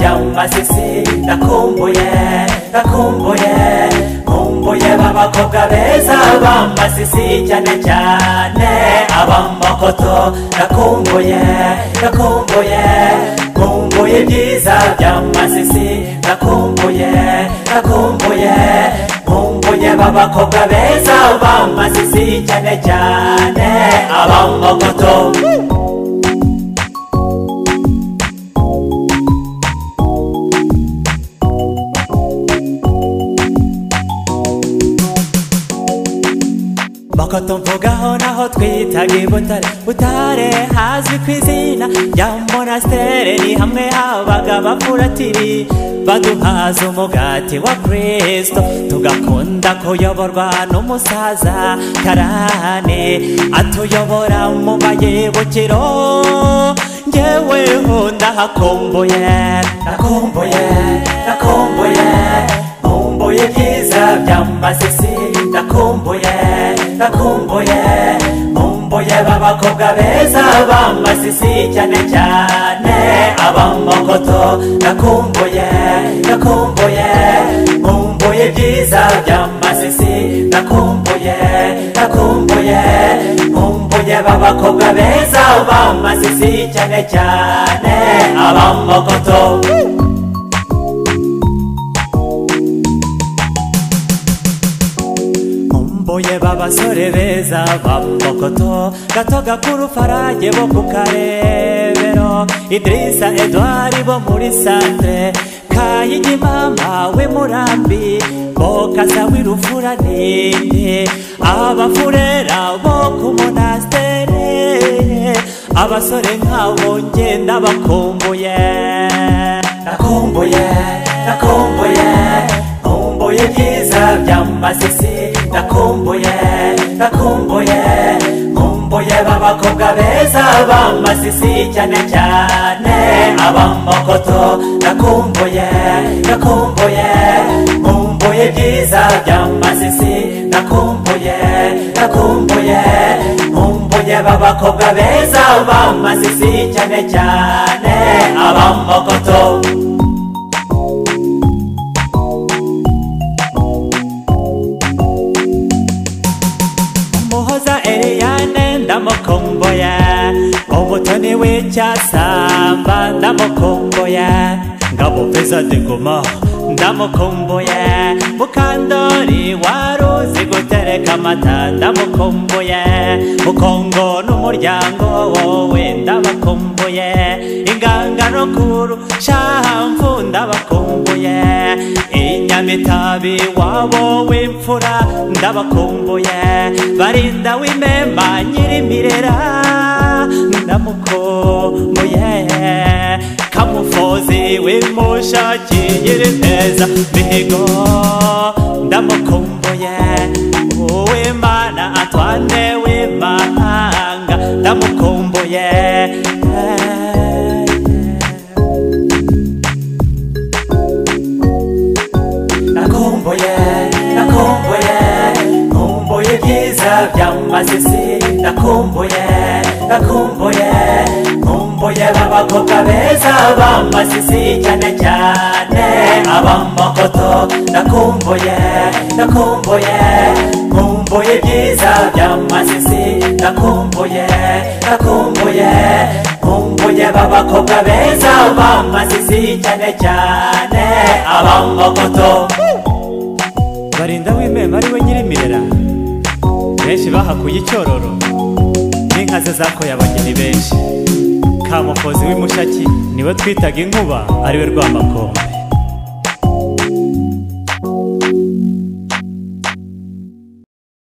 down my sexy ndakumbuye ndakumbuye kumbuye b'abakobwa beza b'amasisi cyane cyane ab'amakoto ndakumbuye ndakumbuye kumbuye ibyiza by'amasisi ndakumbuye ndakumbuye kumbuye b'abakobwa beza b'amasisi cyane cyane ab'amakoto makoto mvugaho naho twitaga i butare butare hazwi ku izina rya monastere ni hamwe habaga abapuratiri baduhaza umugati wa kristo tugakunda kuyoborwa n'umusaza karane atuyobora mu mayibukiro ngeweho ndahakumbuye ndakumbuye ndakumbuye nkumbuye ibyiza by'amasisi ndakumbuye ndakumbuye nkumbuye b'abakobwa beza b'amasisi cyane cyane ab'amakoto ndakumbuye ndakumbuye nkumbuye ibyiza by'amasisi ndakumbuye ndakumbuye nkumbuye b'abakobwa beza b'amasisi cyane cyane ab'amakoto mbuye babasore beza bamukoto gato gakuru farage bo ku karebero idirisa edward bo muri santre kayigimama we murambi bokaza w'irufura ninde abafurera bo ku monastere abasore nk'abo ngenda bakumbuye nakumbuye nakumbuye nkumbuye ibyiza by'amasisi ndakumbuye ndakumbuye nkumbuye b'abakobwa beza b'amasisi cyane cyane ab'amakoto ndakumbuye ndakumbuye nkumbuye ibyiza by'amasisi ndakumbuye ndakumbuye nkumbuye b'abakobwa beza b'amasisi cyane cyane ab'amakoto ndamukumbuye umutoni w'icyasamba ndamukumbuye ngabo peza diguma ndamukumbuye mukandori wari uzi gutereka amata ndamukumbuye mukongo n'umuryango wowe ndabakumbuye ingangano kuru shamfu ndabakumbuye inyamitabi wabo w'imfura ndabakumbuye barinda w'imema nyirimirera ndamukumbuye kamufozi w'imushaki nyirinteza mihigo ndamukumbuye uw'imana atwane w'imahanga ndamukumbuye nakumbuye nakumbuye nkumbuye ibyiza by'amasisi nakumbuye nakumbuye nkumbuye b'abakobwa beza b'amasisi cyane cyane ab'amakoto nakumbuye nakumbuye nkumbuye ibyiza by'amasisi nakumbuye nakumbuye nkumbuye b'abakobwa beza b'amasisi cyane cyane ab'amakoto barinda w'imema ari we nyirimirera benshi bahakuye icyororo n'inkaze zakoye abageni benshi kamufozi w'imushaki niwe twitaga inkuba ariwe rwamakombe